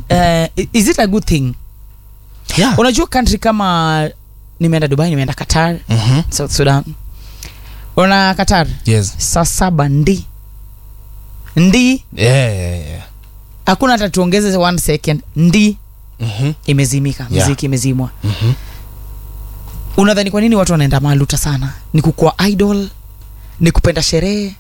uh, is it a good thing yeah. unajua country kama nimeenda dubai nimeenda qatar Mhm. south sudan una qatar yes saa saba ndi ndi yeah, yeah, yeah. hakuna hata tuongeze one second ndi Mhm. imezimika Yeah. mziki imezimwa Mhm. unadhani kwa nini watu wanaenda maluta sana ni kukua idol ni kupenda sherehe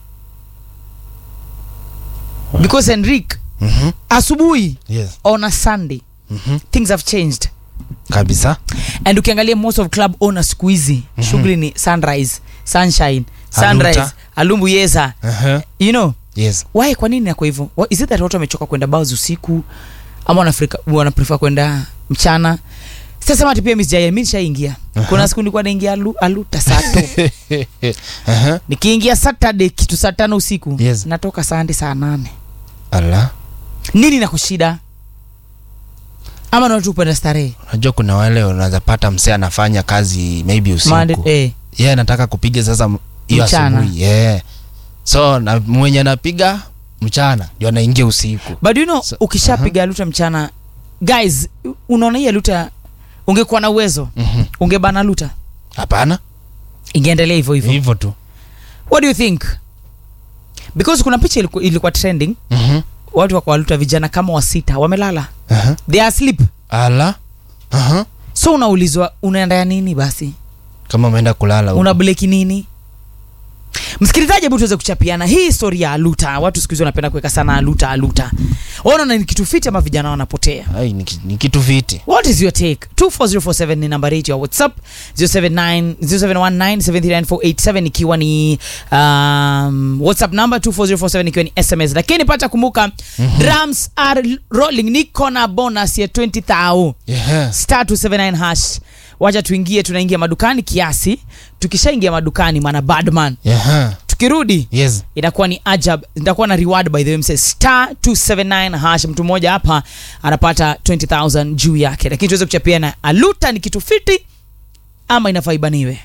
because enrik Mhm. asubuhi yes on a sunday Mhm. things have changed kabisa and ukiangalia most of club owners siku hizi Mhm. shughuli ni sunrise sunshine Aluta. sunrise alumbu yesa uh-huh. you know yes why kwa nini nako hivyo Wa- is it that watu wamechoka kwenda bars usiku ama wanafrika wanaprefer kwenda mchana sitasema ati pia misjaya mi nishaingia kuna siku nilikuwa naingia alu, aluta saa to uh-huh. nikiingia saturday kitu saa tano usiku Yes. natoka sande saa nane ala nini nakushida ama na watu upenda starehe unajua kuna wale unaweza pata msee anafanya kazi maybe usiku Monday- eh. yeye anataka kupiga sasa m- hiyo Mchana. asubuhi yeah. so na mwenye anapiga mchana ndio anaingia usiku but you know So- ukishapiga luta mchana guys unaona hii ya luta ungekuwa na uwezo Mhm. ungebana luta hapana ingeendelea hivyo hivyo hivyo tu what do you think because kuna picha ilikuwa, ilikuwa trending Mhm. watu wako waluta vijana kama wasita wamelala Aha. they are asleep ala Aha. so unaulizwa unaenda ya nini basi kama umeenda kulala huko. una bleki nini msikilizaji hebu tuweze kuchapiana hii story ya aluta watu siku hizi wanapenda kuweka sana aluta aluta unaona ni kitu fiti ama vijana wanapotea Ai, ni ki- ni kitu fiti what is your take 24047 ni nambari yetu ya whatsapp 079 0719739487 ikiwa ni um, whatsapp number 24047 ikiwa ni sms lakini pata kumbuka mm-hmm. drums are rolling niko na bonus ya 20000 yeah. star 279 hash wacha tuingie tunaingia madukani kiasi tukishaingia madukani mana badman Yeah. tukirudi yes itakuwa ni ajab itakuwa na reward by the way mse star 279 hash mtu mmoja hapa anapata 20000 juu yake lakini tuweze kuchapia na aluta ni kitu fiti ama inafaa ibaniwe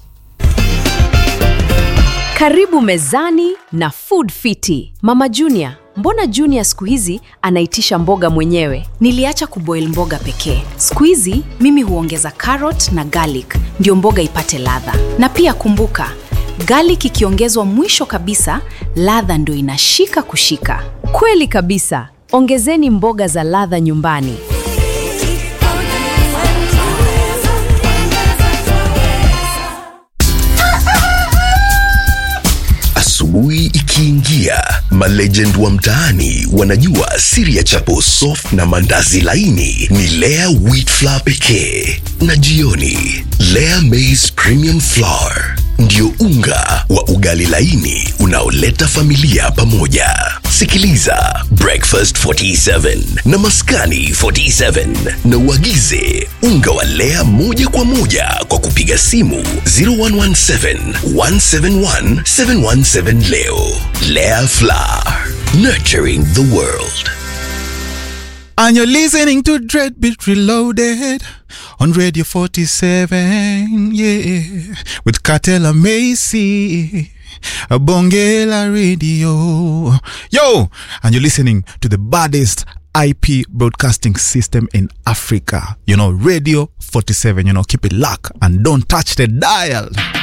Karibu mezani na Food Fiti. Mama Junior, mbona Junior siku hizi anaitisha mboga mwenyewe? Niliacha kuboil mboga pekee. Siku hizi mimi huongeza carrot na garlic ndio mboga ipate ladha. Na pia kumbuka, garlic ikiongezwa mwisho kabisa, ladha ndio inashika kushika. Kweli kabisa. Ongezeni mboga za ladha nyumbani. Asubuhi ikiingia, malegend wa mtaani wanajua siri ya chapo soft na mandazi laini ni Lea wheat flour pekee, na jioni Lea maize premium flour ndio unga wa ugali laini unaoleta familia pamoja. Sikiliza Breakfast 47 na Maskani 47 na uagize unga wa Lea moja kwa moja kwa kupiga simu 0117 171 717 leo. Lea Flour, nurturing the world. And you're listening to Dreadbeat Reloaded on Radio 47, yeah, with Cartel and Macy, a Bongela Radio. Yo, and you're listening to the baddest IP broadcasting system in Africa. You know, Radio 47, you know, keep it locked and don't touch the dial.